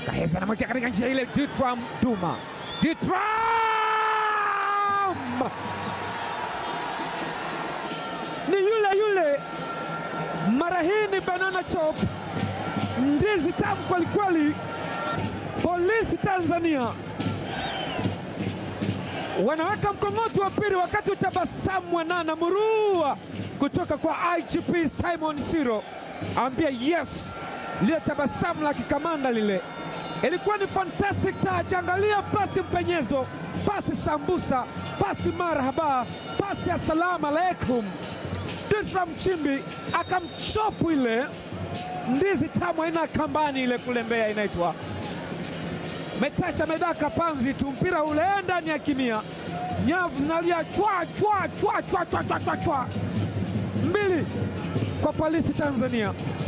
Kaheza anamwekea katika njia ile, Ditram Duma, Ditram ni yule yule, mara hii ni banana chop, ndizi tamu kwelikweli. Polisi Tanzania wanaweka mkong'oto wa pili, wakati utabasamu mwanana murua kutoka kwa IGP Simon Siro ambia yes, lile tabasamu la kikamanda lile ilikuwa ni fantastic touch. Angalia pasi mpenyezo, pasi sambusa, pasi marhaba, pasi assalamu alaikum. Ditram Mchimbi akamchopu ile ndizi tamu aina ya kambani ile kule Mbeya inaitwa metacha medaka panzi tu, mpira ule ndani ya kimia, nyavu zinalia chwa chwa chwa chwa chwa chwa chwa chwa, mbili kwa polisi Tanzania.